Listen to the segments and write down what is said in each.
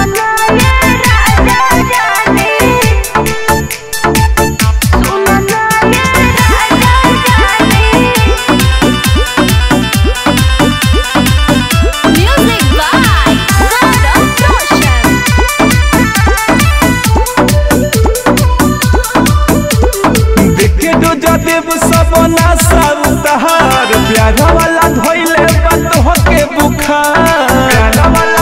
Music by Gaurav Roshan. देखे डो जदेव सब नासा उतार प्यारा वाला धोइले बंद होके बुखार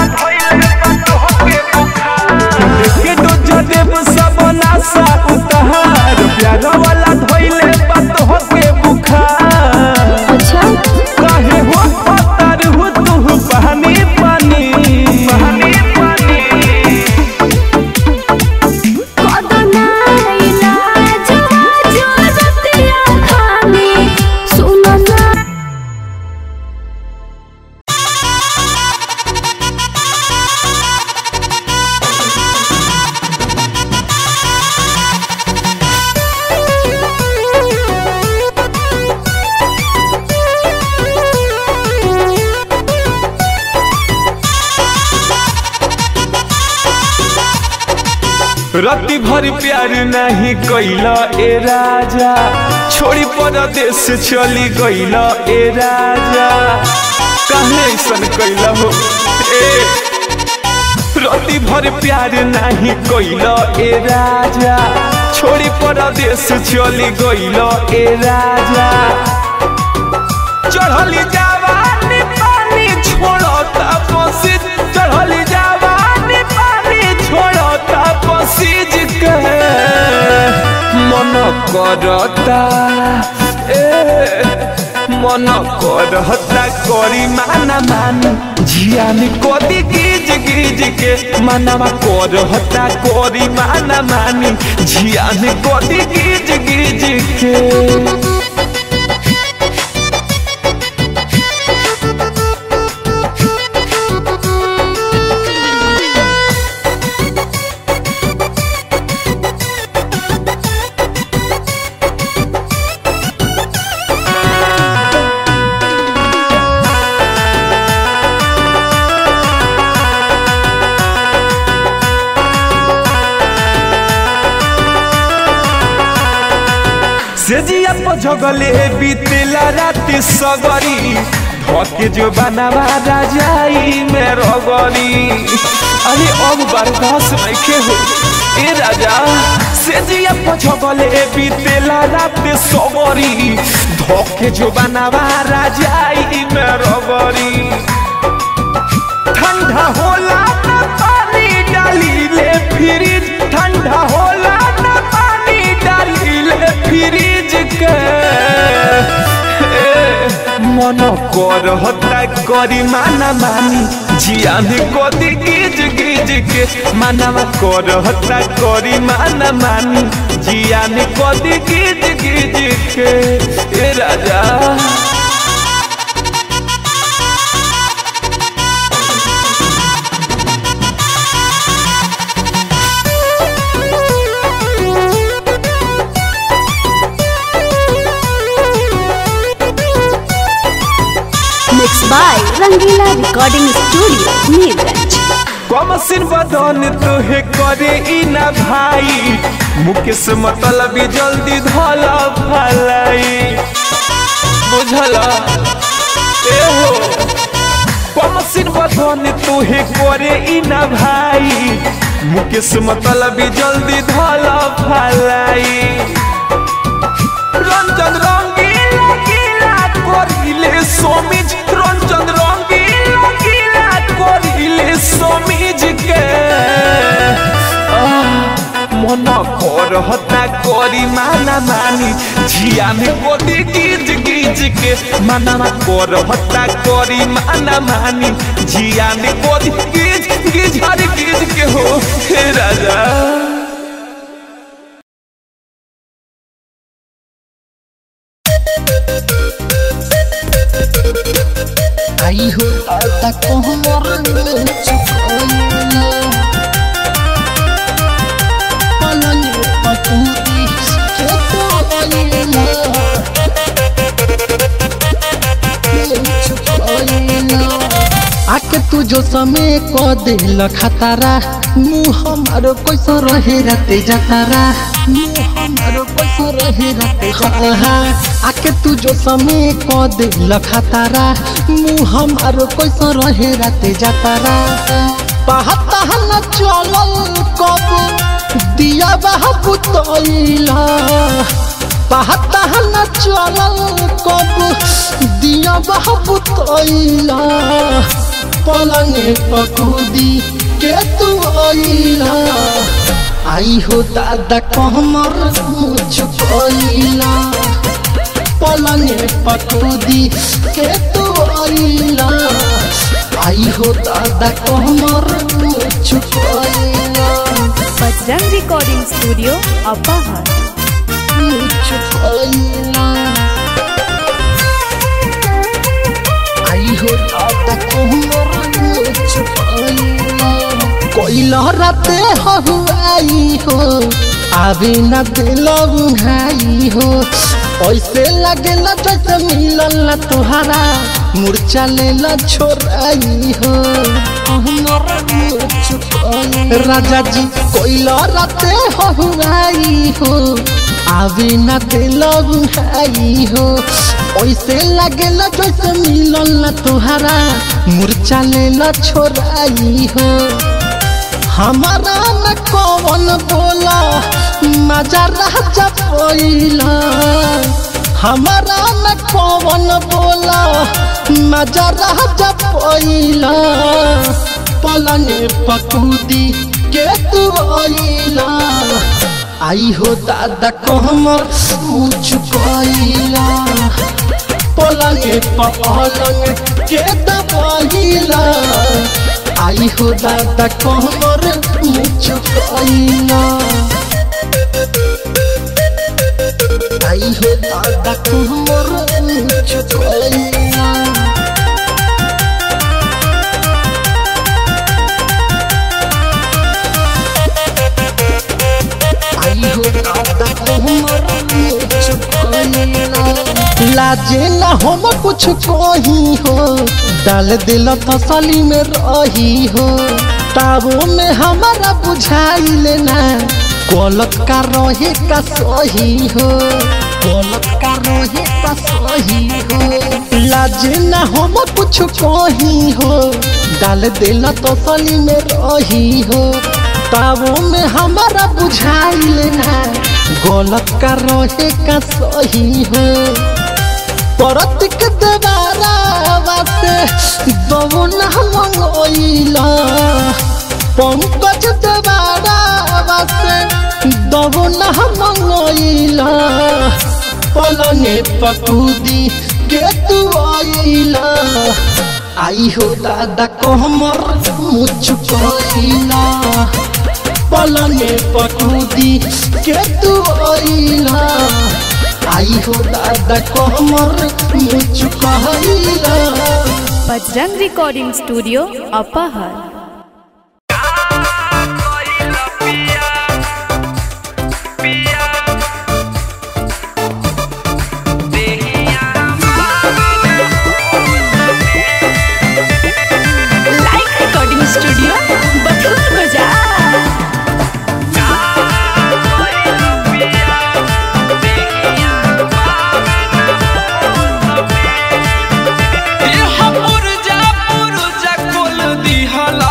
देखे डो जदेव सब नासा उतार प्यारा वाला धोइले बंद होके बुखार अच्छा काहे हो पतार हो तू पानी पानी पानी पानी रति भर प्यार नहीं कैला ए राजा छोड़ी परदेश चली गईला ए राजा काहे ऐसन कैला हो ए रति भर प्यार नहीं कैला ए राजा छोड़ी परदेश चली गईला ए राजा चढ़ली जवानी पानी छोड़ता पसीज चढ़ली जवानी पानी छोड़ता पसीज के मन करता ए मन करता करी माना मान जियान कदी गिज गिज के मनवा करता करी माना मानी जियान कदी गिज गिज के सेजिया पझगले बीतेला राति सगरी धके जो बनावा राजाई में रगरी अरे अब बर्दाश्त नइखे हो ए राजा सेजिया पझगले बीतेला राति सगरी धके जो बनावा राजाई में रगरी ठंडा होला न पानी डाली ले फ्रिज ठंडा होला न पानी डाली ले फ्रिज के ए, मन करता करी माना मानी जियान कदी गिज गिज के मानवा करता करी माना मानी जियान कदी गिज गिज के ए राजा Mixed by Rangila Recording Studio, Neerganj. कमसिन बदन तोहे करे ई ना भाई मुकेश मतलब जल्दी धला भलाई बुझल ए हो कमसिन बदन तोहे करे ई ना भाई मुकेश मतलब जल्दी धला भलाई रंजन रंगीला गीला करिले सोमिज रंजन रंगीला गीला करिले सोमिज के आह, मन करहता करी माना मानी झिया में गोदी गिज गिज के माना करहता करी माना मानी झिया में गोदी गिज गिज हर गिज के हो हे राजा आई हो आता कोहमर चुकोइला पलने पतूती चुकोइला चुकोइला आके तू तू जो समय को दिल खतारा मुँह हमारो कैसो रहे राते जतारा मुँह हमारो कैसो रहे राते जतारा आके तू जो समय को दिल खतारा मुँह हमारो कैसो रहे राते जतारा पहता न चलल कब दिया बहा पुतैला पहता न चलल कब दिया बहा पुतैला पलंगे पकूदी के तू आइला आई हो दादा कहमर मुझकैला पलंगे पकूदी के तू आइला आई हो दादा कहमर मुझकैला बजरंग रिकॉर्डिंग स्टूडियो अपाहर मुझकैला आई हो दादा कहमर मुझकैला कोइला राते हहुआई हो आवे न दिल बुझाई हो ऐसे लगेला जैसे मिलल न तुहरा मूर्छा लेला छोड़ाई हो राजा जी कोइला राते हहुआई हो आवे न दिल बुझाई हो ऐसे लगेला जैसे मिलल न तुहरा मूर्छा लेला छोड़ाई हो हमारा न कौन बोला मजा राजा पोइला हमारा न कौन बोला मजा राजा पोइला पलंगे पकूदी के तू आइला आई हो दादा कहमर मुझकैला पलंगे पलंग के दबाइला आई हो दादा कहमर मुझकैला आई हो दादा कहमर मुझकैला आई हो दादा कहमर मुझकैला लाजे ना हम कुछ कही हो डाल दिल तसली में रही हो ताबो में हमारा बुझाई लेना गलत का रहे का सही हो गलत का रहे का सही हो लाजे ना हम कुछ कही हो डाल दिल तसली में रही हो ताबो में हमारा बुझाई लेना गलत का रहे का सही हो परतिक देवारा वासे दवना मंगोइला पंकज देवारा वासे दवना मंगोइला पलने पकूदी के तू आइला आई हो दादा कहमर मुझकैला पलने पकूदी के तू आइला आई हो दादा कहमर Mujhkaila Bajrang recording studio Apahar like recording studio Bathua बाजार पुरजा पुरजा कोल दिहला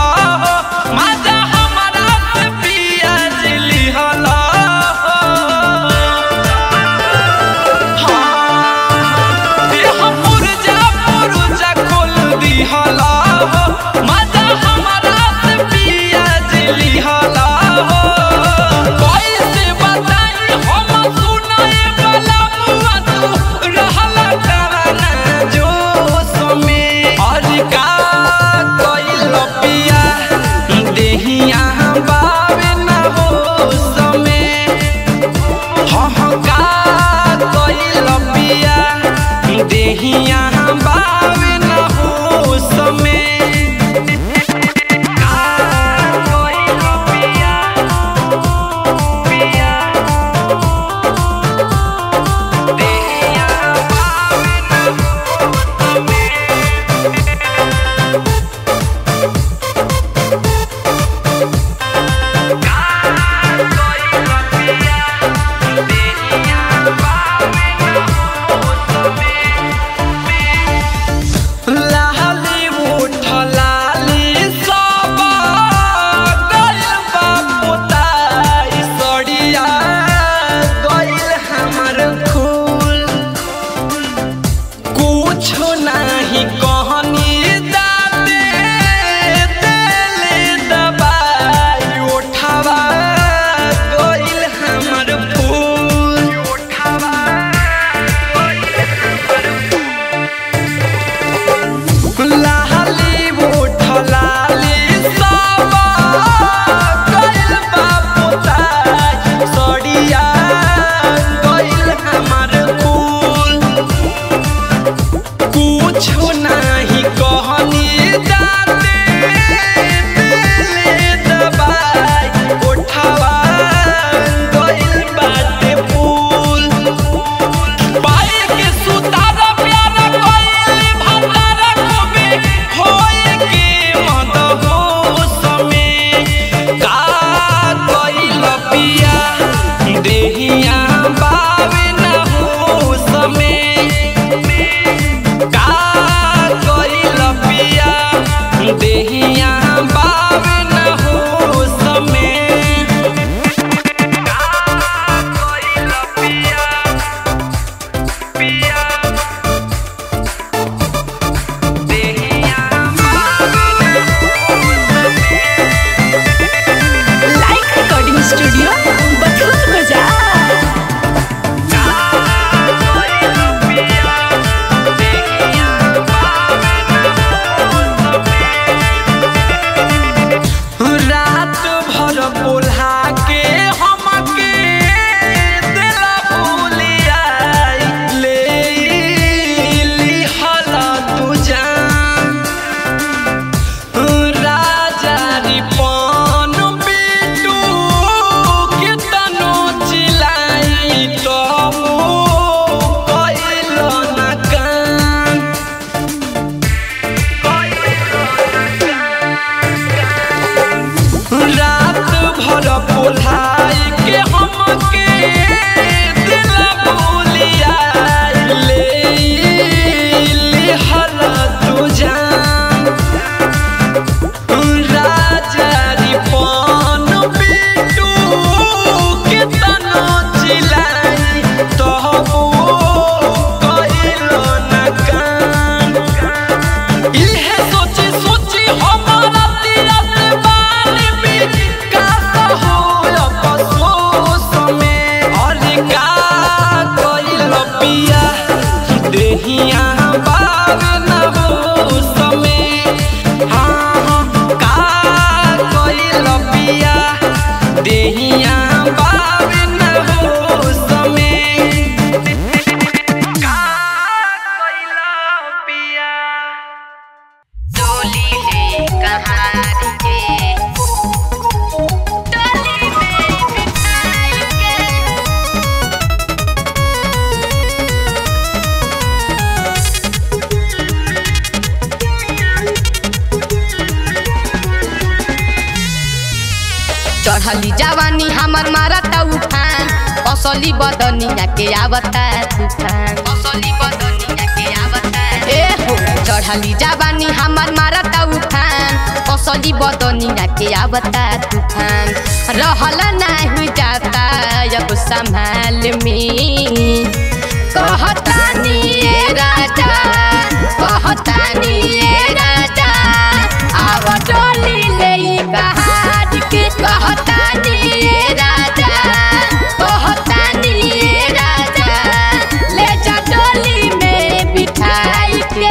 चढ़ली जवानी हमर मारता उफान असली बदनिया के आवता तूफान असली बदनिया के आवता ए हो चढ़ली जवानी हमर मारता उफान असली बदनिया के आवता तूफान रहल नहीं जाता अब संभाल में कहतानी ए राजा कहतानी ए राजा आव डोली ले कहाज के कहतानी ए राजा कहतानी ए राजा ले जा डोली में बिठाई के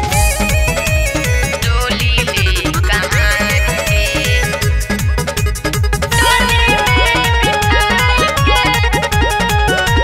डोली ले कहाज के डोली में बिठाई के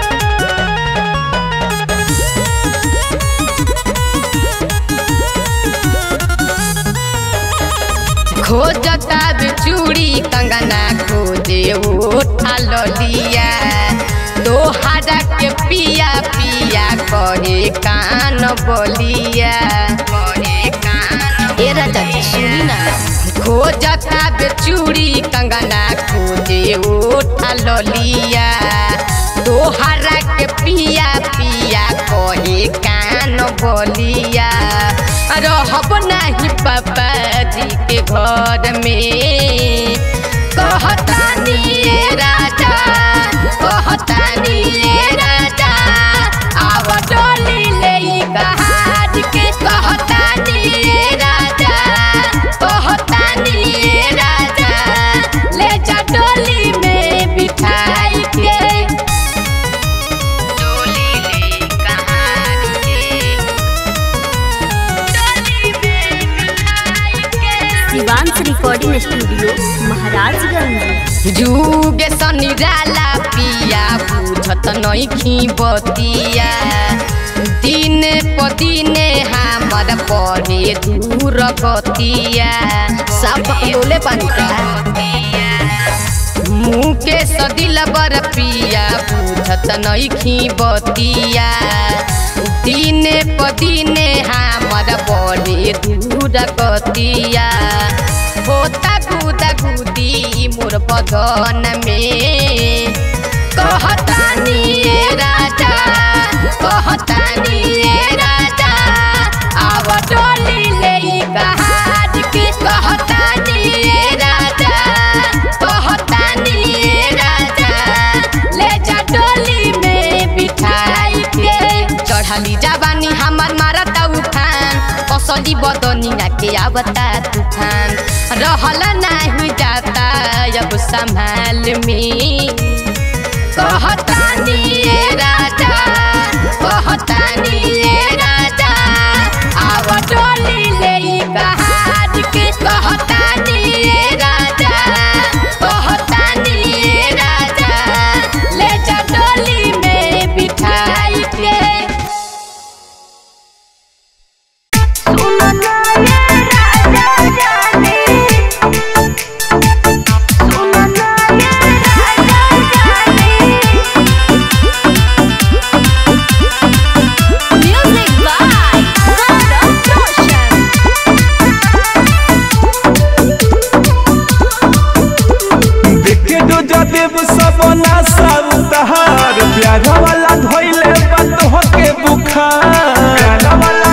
खोजता बिचूड़ी कंगना खोजे उठा लिया दोहारा के पिया पिया करे कान बोलिया करे कान ए राजा जी सुनी ना खोजता बिचूड़ी कंगना खोजे उठा लिया दोहारा के पिया पिया कहे कान बोलिया रहब नहीं पापा जी के घर में कहतानी ए राजा कहतानी ए राजा आव डोली ले कहाज के कहतानी ए राजा कहतानी ए राजा ले जा डोली में बिठाई के डोली ले कहाज के शिवांश रिकॉर्डिंग स्टूडियो महाराजगंज जुगे सनिराला पिया बुझत नइखी बतिया दिन पदिने हमर परे दूर गतिया सब बकलोले बनिका मुके सदिल बर पिया बुझत नइखी बतिया दिने पदिने हमर बड़े दूर गतिया होता गुदा गुदी मोर बदन में कहतानी ए राजा कहतानी ए राजा आव डोली ले कहाज के कहतानी ए राजा कहतानी ए राजा ले जा डोली में बिठाई के चढ़ली जवानी हमर मारता उफान असली बदनिया के आवता तूफान रहल नहीं जाता अब संभाल में कहतानी ए राजा कहतानी ए राजा आव डोली ले कहाज के कहतानी ए राजा कहतानी ए राजा ले जा डोली में बिठाई के म्यूजिक बाय गौरव रोशन देखे दो जदेव सब नासा उतार प्यार वाला धोइले बात होके बुखार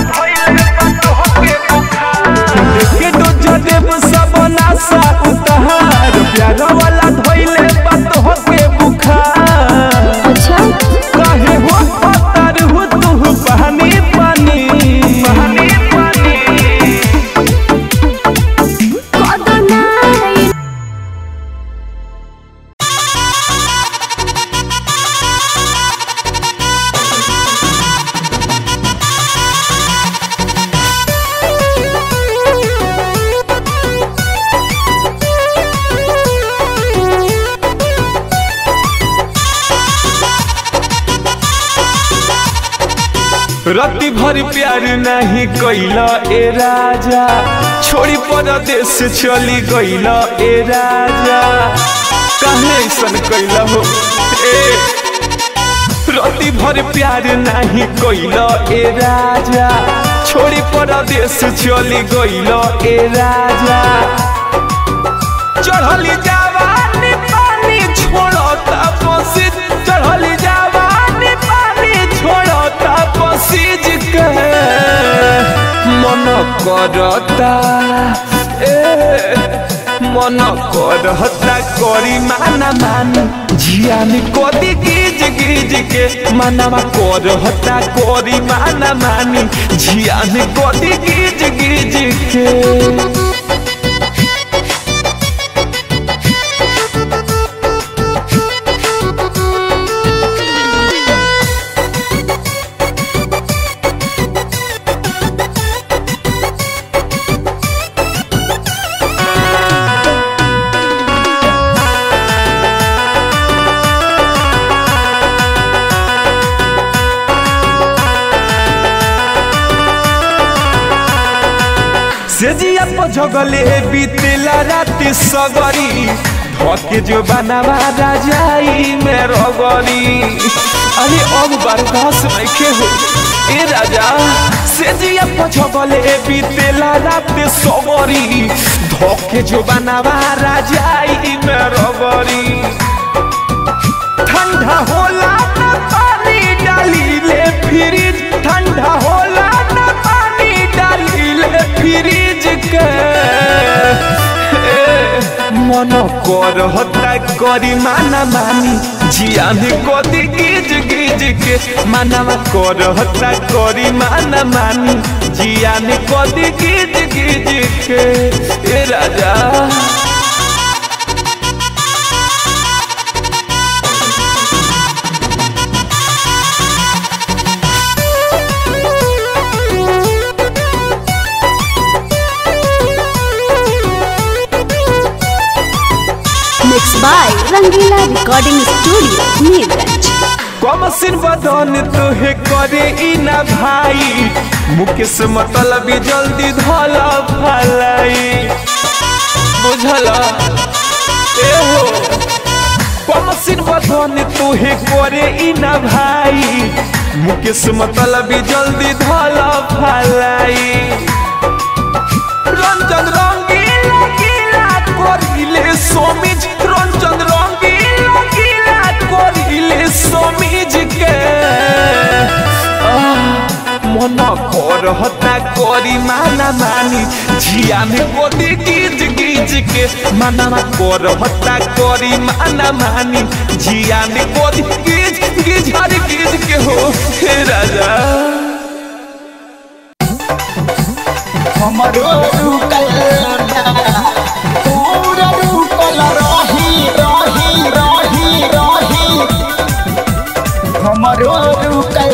देखे दो जदेव सब नासा उतार प्यार वाला धोइले बात होके बुखार अच्छा काहे हो पतार हो तू पानी पानी पानी पानी रति भर प्यार नहीं कैला ए राजा छोड़ी परदेश चली गईला ए राजा काहे ऐसन कैला हो ए रति भर प्यार नहीं कैला ए राजा छोड़ी परदेश चली गईला ए राजा चढ़ली जवानी करता ए मन करता करी माना मान जियान कदी गिज गिज के मनवा करता करी माना मानी जियान कदी गिज गिज के सेजिया पझगले बीतेला राति सगरी धके जो बनावा राजाई में रगरी अरे अब बर्दाश्त नहीं हो ए राजा सेजिया पझगले बीतेला राति सगरी धके जो बनावा राजाई में रगरी ठंडा होला न पानी डाली ले फ्रिज ठंडा होला न पानी डाली ले फ्रिज के ए, मन कर हता करी माना मानी जिया में कदी गिज गिज के मानवा कर हता करी माना मानी जिया में कदी गिज गिज के ए राजा mix by Rangila recording studio Neelganj कमसिन बदन तोहे करे ई ना भाई मुकेश मतलब जल्दी धल भलाई बुझल ए हो कमसिन बदन तोहे करे ई ना भाई मुकेश मतलब जल्दी धल भलाई रंजन रंगीला गीला करिले सोमिज रंजन रंगीला गीला करिले सोमिज के आह, मन करहता करी माना मानी झिया में गोदी गिज गिज के माना करहता करी माना मानी झिया में गोदी गिज गिज हर गिज के हो हे राजा हमरो रुकल पूरा रुकल रही रही रही रही हमरो रुकल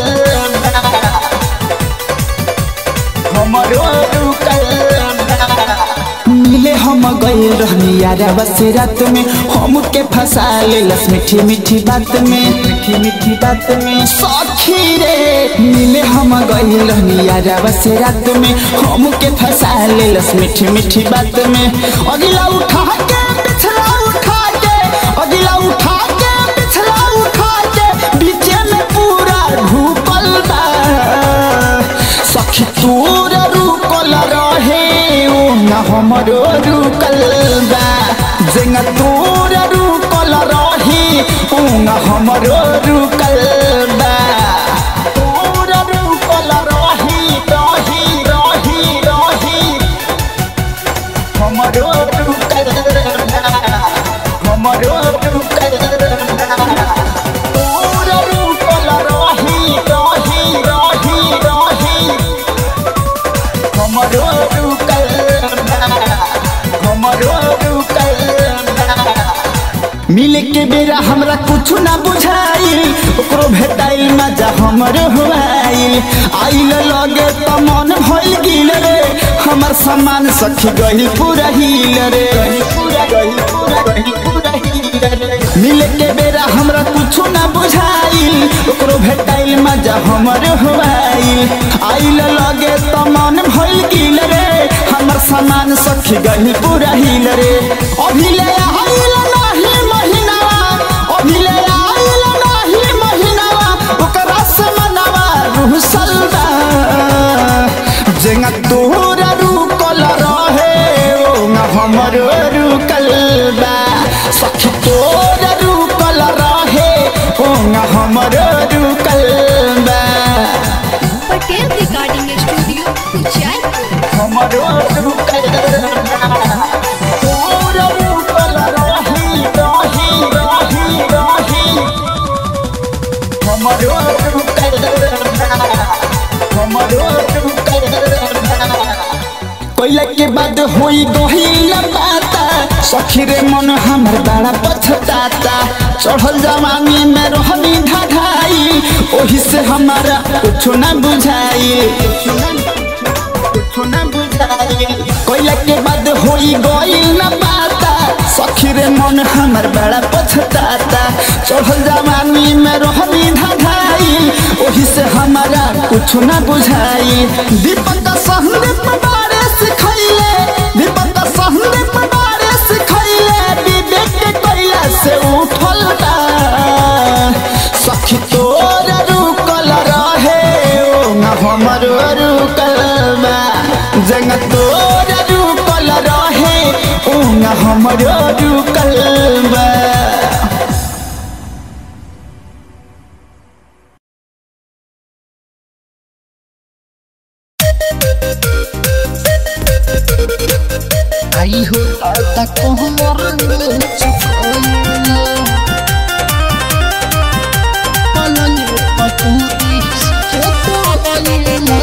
हमरो रुकल मिले हम गए रहनी यारा बस रात में हम के फंसा ले लस मीठी मीठी बात में मीठी मीठी बात में सखी रे मिले हम गए रहनी यारा बस रात में हम के फंसा ले लस मीठी मीठी बात में अगला उठा के पिछला उठा के अगला उठा के पिछला उठा के बीचे में पूरा ढूकल बा सखी तोर रुकल रहे ओ न हमरो रुकल बा जेंगा तोर रुकल रहे ओ न हमरो रुकल बा तोर रुकल रही रही रही रही हमरो रुकल बा हमरो रुकल बा तोर रुकल रही रही रही रही हमरो रुकल हमरो रुकल मिले के बेरा हमरा कुछ ना बुझाइल ओकरो भेटाइल मजा हमरो हुआइल आइल लगे त मन भइल गिल रे हमर सामान सखी गइल पूरा हिल रे पूरा गइल पूरा गइल पूरा हिल रे मिले के बेरा हमरा कुछ ना बुझाइल ओकरो भेटाइल मजा हमर हुआइल आइल लगे त मन भइल गिल रे हमर सामान सखी गइल पूरा हिल रे अभी ले आइल नाही महीनावा अभी ले आइल नाही महीनावा ओकरा से मनवा रुसल बा जेंगा तोरा रुकल रहे ओ ना हमर रुकल बा सखी तोरा रुकल रहे ओ ना हमर रुकल बा पटेल रिकॉर्डिंग स्टूडियो उचाईपुर हमरो रुकल तोरा रुकल रही रही रही रही हमरो रुकल हमरो रुकल कोइला के बाद होई गहिल बाता सखी रे मन हमर बड़ा पछताता चढ़ल जवानी में रहनी ढाढाई ओही से हमारा कुछ ना बुझाई कुछ ना बुझाई कोइला के बाद होई गइल ना बाता सखी रे मन हमर बड़ा पछताता चढ़ल जवानी में रहनी ढाढाई ओही से हमारा कुछ ना बुझाई दीपक सहने पबारे सिखैले दीपक सहने पबारे सिखैले विवेक के कैला से उठल बा सखी तोर रुकल रहे ओ ना हमर रुकल बा जंग तोर रुकल रहे ओ ना हमर रुकल बा आई हो दादा कोहमर चुकोइला पलनी पटूती के तो आइला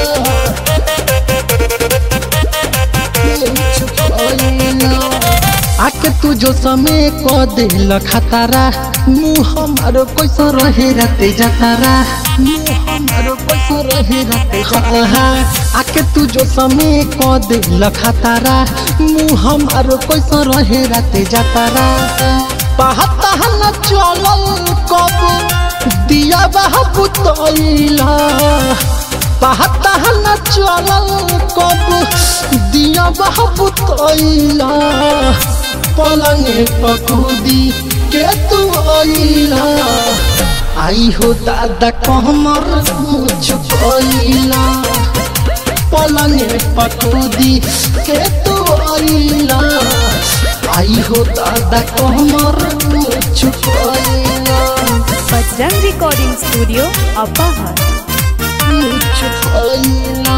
चुकोइला आके तू जो समय को दिल खतरा मुँह हमारो कैसा रहे राते जतारा मुँह हमारो कैसा रहे राते जतारा आके तू जो समय को दिल खतरा मुँह हमारो कैसा रहे राते जतारा पहता न चलल कब दिया बहा पुतैला पहता न चलल कब दिया बहा पुतैला पलंगे पकूदी के तू आइला आई हो दादा कहमर मुझकोइला पलंगे पकूदी के तू आइला आई हो दादा कहमर मुझकोइला बजरंग रिकॉर्डिंग स्टूडियो अपाहर मुझकोइला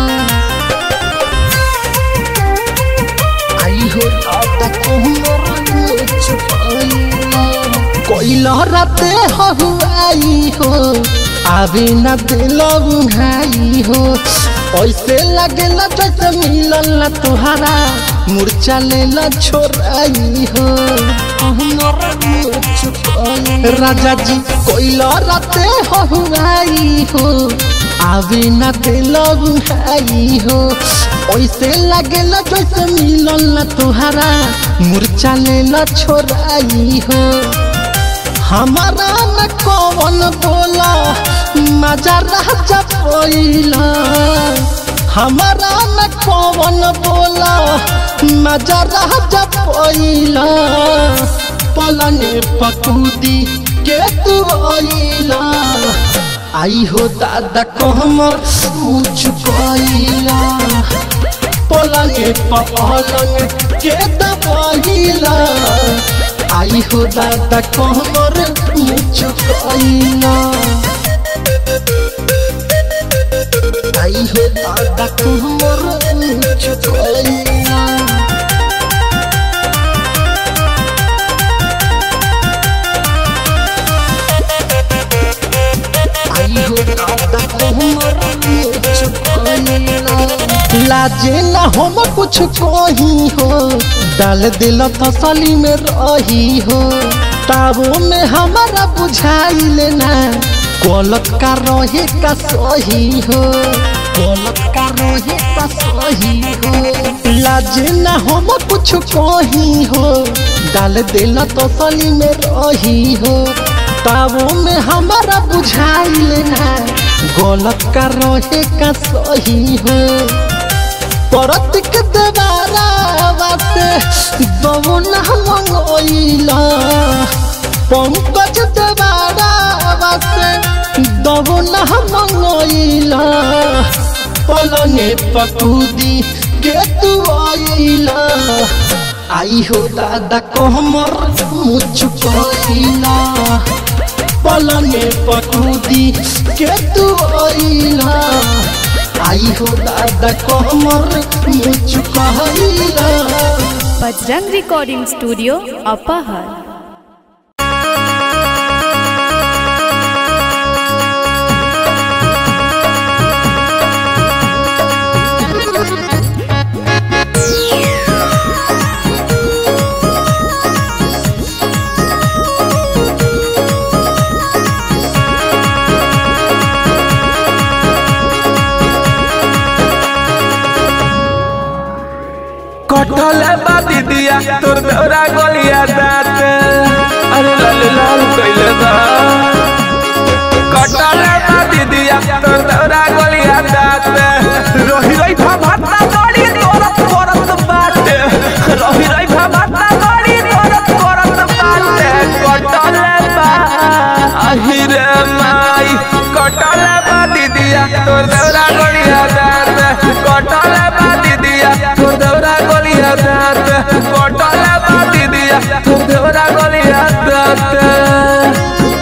आई हो दादा कहमर मुझकोइला कोइला राते हहुआई हो आवे न दिल बुझाई हो ऐसे लगेला जैसे मिलल न तुहरा मूर्छा लेला छोड़ाई हो हमरा मुझकोइला राजा जी कोइला राते हहुआई हो आवे न दिल बुझाई हो ऐसे लगेला जैसे मिलल न तुहरा मूर्छा लेला छोड़ाई हो हमारा न कौन बोला मजा राजा पोइला हमारा न कौन बोला मजा राजा पोइला पलने पकूदी के तू आइला आई हो दादा कहमर मुझकोइला पलंगे पलंग के दबाइला आई हो दादा कहमर मुझकोइला आई हो दादा कहमर मुझकोइला आई हो दादा कहमर मुझकोइला लाजे ना हम कुछ कही हो डाल दिल तसली में रही हो ताबो में हमारा बुझाइल ना गलत का रहे का सही हो गलत का रहे का सही हो लाजे ना हम कुछ कही हो डाल दिल तसली में रही हो ताबो में हमारा बुझाइल ना गलत का रहे का सही हो परत के देवारा वास्ते दवना मंगोइला पंकज देवारा वास्ते दवना मंगोइला पलने पकूदी के तू आइला आई हो दादा कहमर मुझकोइला पलने पकूदी के तू आइला आई हो दादा कमर मुचुकैला बजरंग रिकॉर्डिंग स्टूडियो अपहर कटल बा दीदिया तोर दौरा गलिया दात अरे लाल लाल कइले बा कटल बा दीदिया तोर दौरा गलिया दात रही रही भाभा गड़ी तोरत करत बाटे रही रही भाभा गड़ी तोरत करत बाटे कटल बा अहिरे माई कटल बा दीदिया तोर दौरा गलिया दात कटल बा दीदिया तोर दौरा गलिया दात कटल बा दीदिया तोर दौरा गलिया दात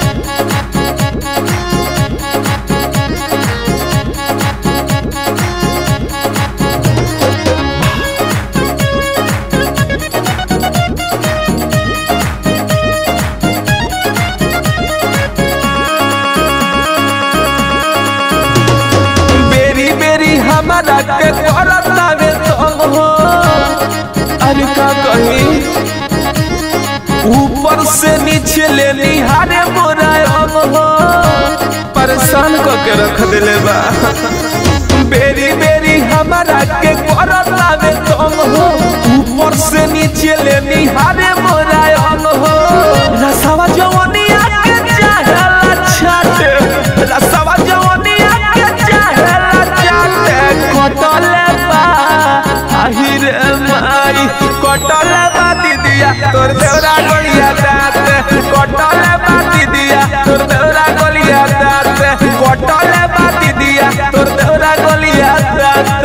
बेरी बेरी हमारा के करत आवे तंग हो अरे का कही ऊपर से नीचे ले निहारे मोरा अंग हो परेशान क के रख दिले बा बेरी बेरी हमारा के करत आवे तंग हो ऊपर से नीचे ले निहारे मोरा अंग हो रसवा जवनिया के चाहेला छाटे रसवा जवनिया के चाहेला छाटे कटले बा आहिरे माई कटले बा दीदिया तोर देवरा गलिया दात कटले बा दीदिया तोर देवरा गलिया दात कटले बा दीदिया तोर देवरा गलिया दात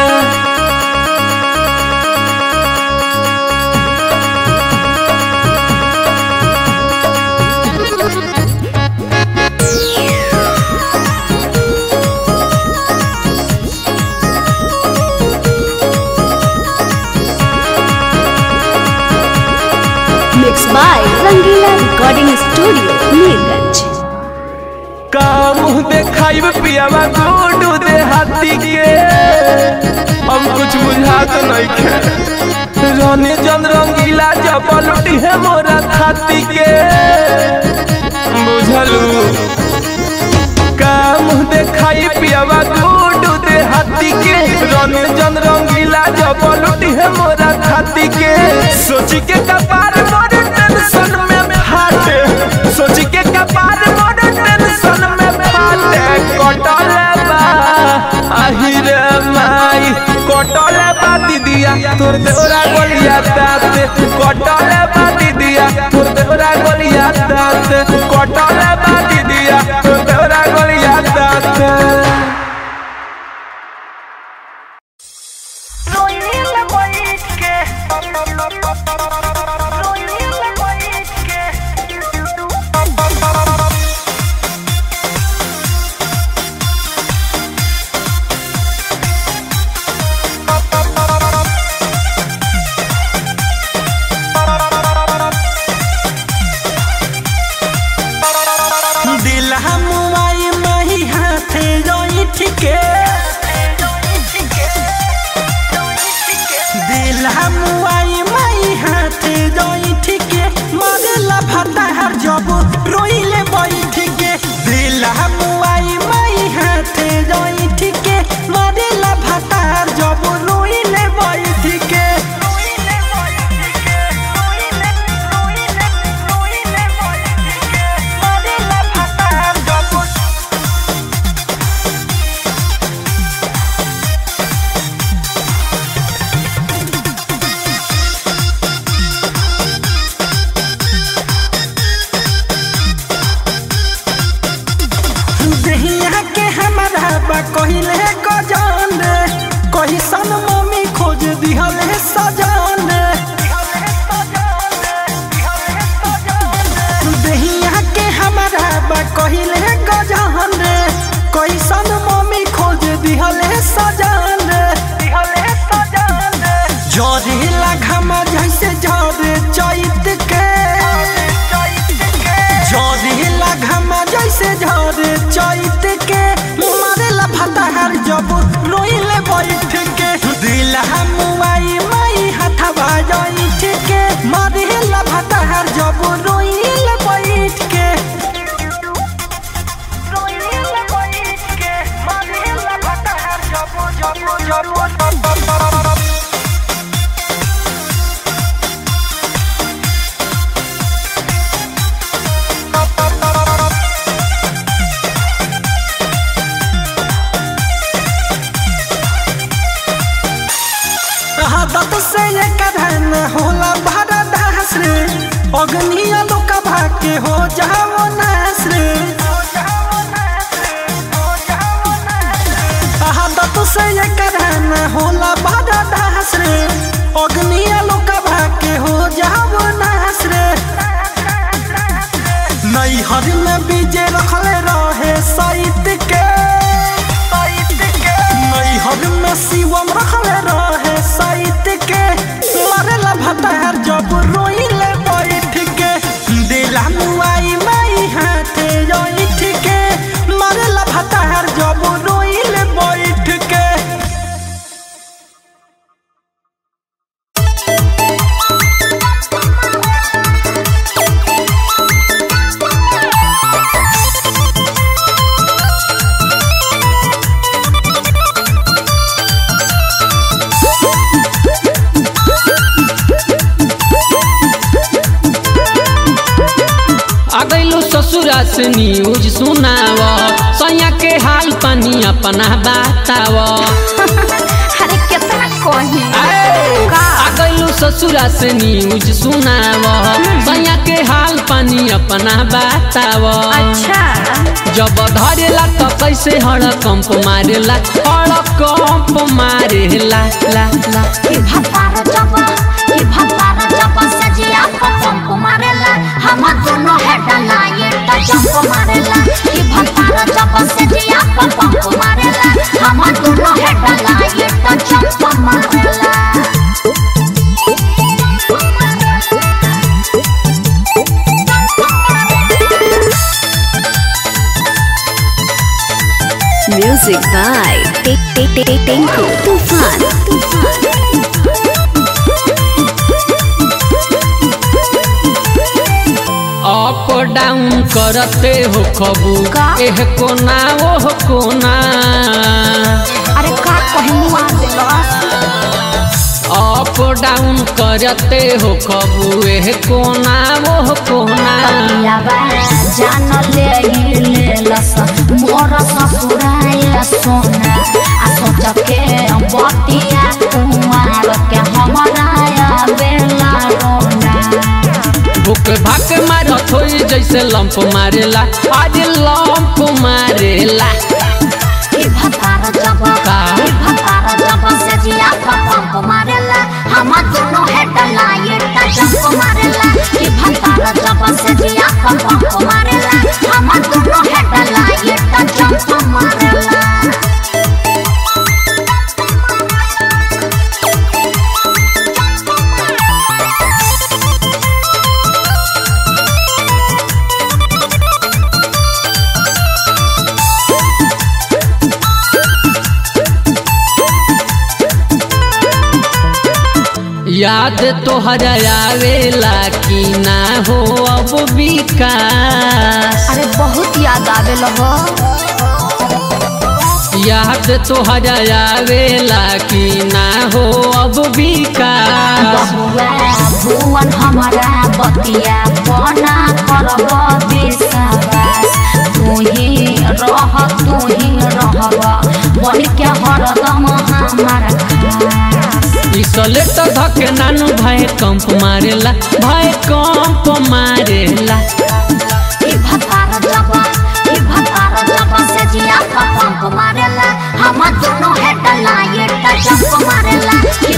mix by Rangila recording studio Mirganj काम देखाइब पियावा गोडू दे हाथी के हम कुछ बुझात नइखे रने जन रंगीला जबलुटी है मोरा खाती के बुझलू काम देखाई पियावा गोडू दे हाथी के रने जन रंगीला जबलुटी है मोरा खाती के सोची के कपार मोर टेंशन में फाटे सोची के कपार मोर टेंशन में फाटे कटले बा आहिरे माई कटले बा दीदिया तोर देवरा गलिया दाते कटले बा दीदिया तोर देवरा गलिया दाते कटले बा दीदिया तोर देवरा गलिया दाते दिल हमुआई मही हाथे जोई ठीके दिल हमुआई मही हाथे जोई ठीके मरेला फटा हर जब रोइले बई ठीके दिल हमुआई मही हाथे जोई ठीके मरेला फटा हर जब रोइले बई ठीके मरेला फटा हर जब दहिया के हमारा बा कहिले गजान रे कही सन मम्मी खोज दिहल है सजान दहिया के हमारा बा कहिले गजान रे कही सन मम्मी खोज दिहल है सजान जरिला घमा जैसे जरे चैत के जरिला घमा जैसे जरे चैत के मारेला फतहर जब रोइले बैठ के दिला मुआई माई हथवा जैठ के मारेला फतहर जब रोइले बैठ के आदत से ये कधन होला भरा दास रे अग्निया लोक भाके हो जाओ नास रे आदत से ये कधन होला भरा दास रे अग्निया लोक भाके हो जाओ नास रे नैहर में बीजे रखले रहे साइत के नैहर में शिवम रखले रहे साइत के मरेला भतार जब रोइले बैठ के दिला मुआई माई हाथे जइठ के मरेला भतार जब रोइले बैठ के आ गइलो ससुरा से न्यूज सुनाव सैया के हाल पानी अपना बताव अरे कितना कही आ गइलो ससुरा से न्यूज सुनाव सैया के हाल पानी अपना बताव अच्छा जब धरेला त कैसे हड़कंप मारेला हड़कंप मारेला ला ला ये भतार जब ये भतार जब सजिया को पंप मारेला हम दोनों है डला ये तो जंप मारेला ये भतार जब सजिया को पंप मारेला हम दोनों है डला ये तो जंप मारेला Music by Tinku Tufan. Up down करते हो खबू का? एह कोना ओह कोना अरे का कहनुआ देलस अप डाउन करते हो खबू एह कोना ओह कोना पियावा जान ले लेलस मोर ससुराय सोना आ सोच के बतिया कुमार के हमारा बेला रोना भूख भाक मारत होई जैसे लंप मारेला आज लंप मारेला ई भतार जब का? ई भतार जब से जिया पंप मारेला हम दोनों है डला ये जंप मारेला ई भतार जब से जिया पंप मारेला हम दोनों है डला ये जंप मारेला याद तोहरा आवेला कि ना हो अब विकास अरे बहुत याद आवे लगो याद तोहरा आवेला कि ना हो अब विकास बहुआ भुवन हमारा बतिया बना करब विश्वास तू ही रह तू ही रहब बन के हरदम हमारा खास इसले तो धके नानू भाई कंप मारेला भाई कंप मारेला ई भतार जब ई भतार जब से जिया का पंप मारेला हम दोनों है डला ये जंप मारेला ई